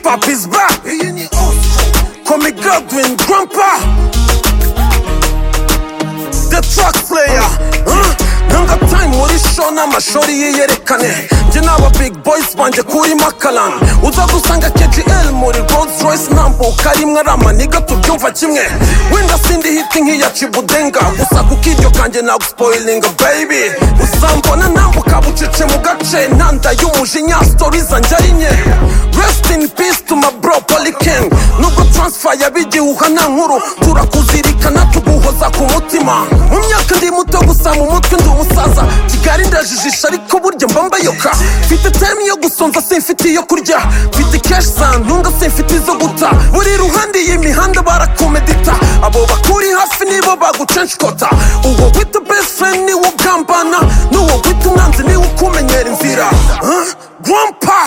Papi's back. Kwame Godwin, Grandpa. The track player. Huh? Nanga time muri show n'amashori ye yerekane njye n'aba big boys banje kuri makalan uza gusanga kgl muri rolls royce ntambuka rimwe ari amaniga tubyumva kimwe wenda sindi hiti nk'iya cibudenga gusa kuko iryo kanjye nagusipoyilinga baby usambona nambuka bucece mu gace ntanda y'umujinya stori zanjye ari nke rest in peace to my bro polyken nubwo transfer yabigihuha nta nkuru turakuzirikana tuguhoza ku mutima mu myaka ndi muto gusa mu mutwe ndi umusaza kigali ndajijisha ariko burya mba mbayoka mfite time yo gusonza simfite iyo kurya mfite cash zantunga simfite izo guta buri ruhande y'imihanda barakomedita abo bakuri hafi nibo bagucenshkota uwo wita best friend niwo ugambana n'uwo wita umwanzi niwe ukumenyera inzira Huh? grandpa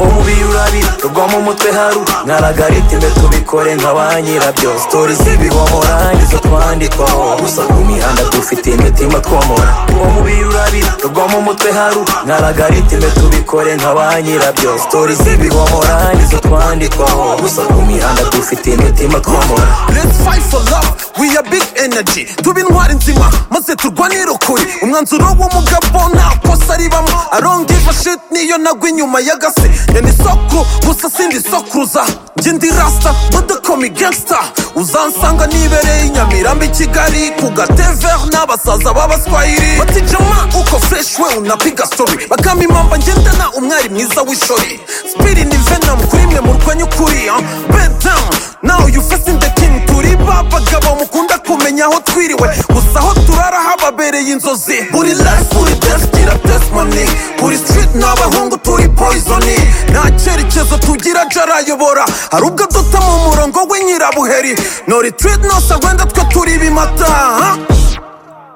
umubiri urabira rugwa mu mutwe haru naragarite tubikore nka ba nyirabyo sitori z'ibihomora nizo twandikwaho gusa ku mihanda dufite imitima twomora umubiri urabira rugwa mu mutwe haru naragarite tubikore nka ba nyirabyo sitori z'ibihomora nizo twandikwaho gusa ku mihanda dufite imitima twomora Let's fight for love, we are big energy Tube intwari nzima, maze turwanire ukuri Umwanzuro w'umugabo nta kosa ribamo I don't give a shit niyo nagwa inyuma y'agase Ya ni sokuru, gusa sindi sokuruza Njye ndi rasta, bada komi gangsta Uzansanga nibereye i Nyamirambo i Kigali Ku gatever n'abasaza b'abaswahili Bati jama uko fresh we unapiga story Bakama impamba ngendana umwari mwiza w'ishori Spiri ni venom kuri mwe murwanya ukuri huh? Bend down, now you facing the king turi ba bagabo mukunda kumenya aho twiriwe gusa aho turara hababereye inzozi buri life buri death gira testimony buri street ni abahungu turi poisoni nta cyerekezo tugira aje arayobora hari ubwo duta mu murongo we nyirabuheri no retreat no surrender twe turi bimata huh?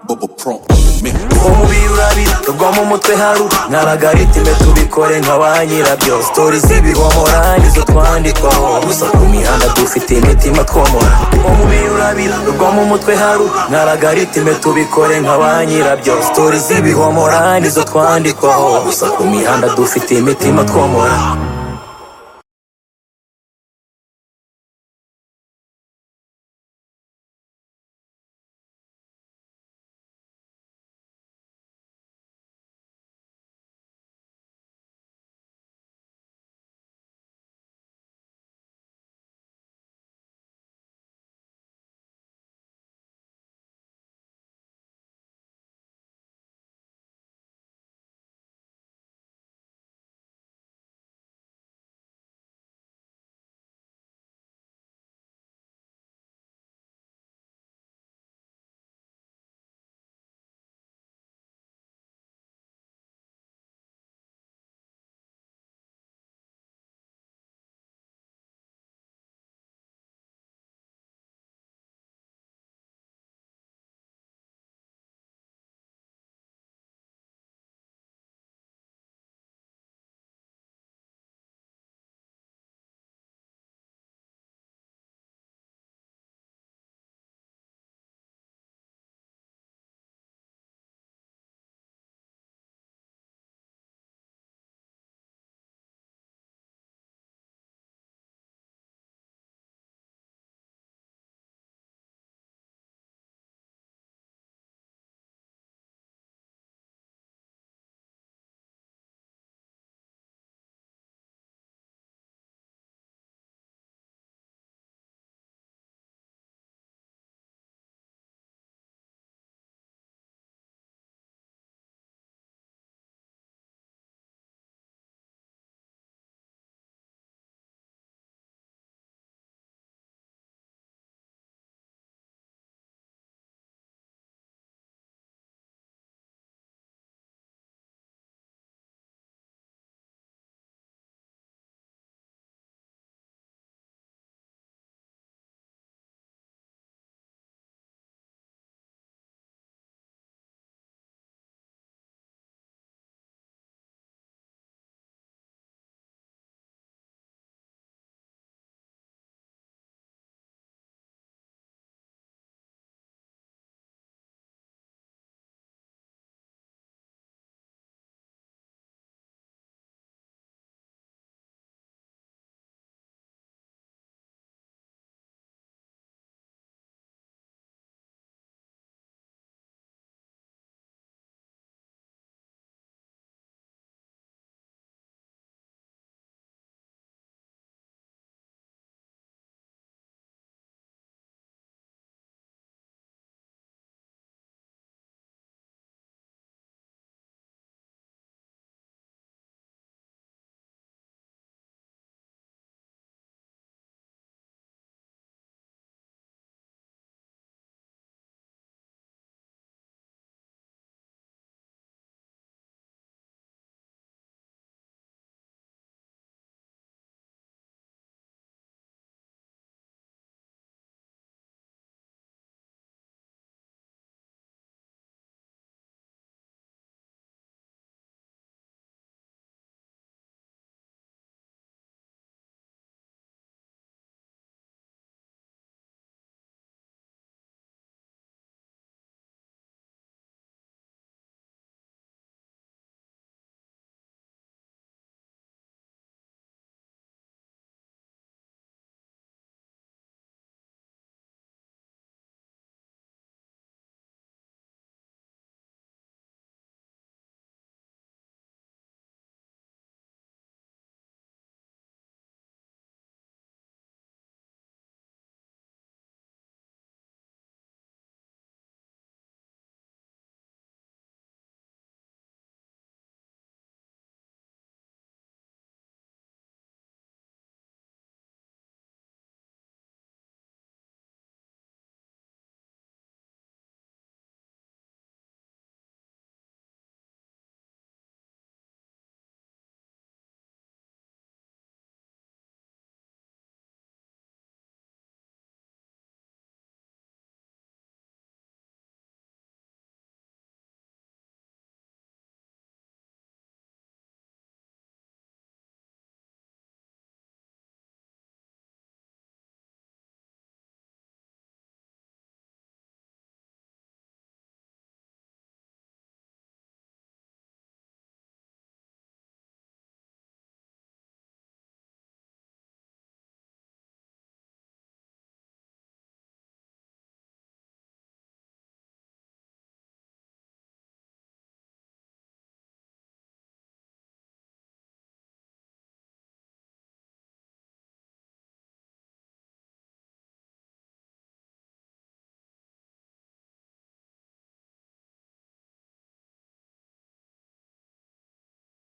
Bubble Pro Mix. umubiri urabira rugwa mu mutwe haru naragarite tubikore nka ba nyirabyo sitori z'ibihomora nizo twandikwaho gusa ku mihanda dufite imitima twomora umubiri urabira rugwa mu mutwe haru naragarite tubikore nka ba nyirabyo sitori z'ibihomora nizo twandikwaho gusa ku mihanda dufite imitima twomora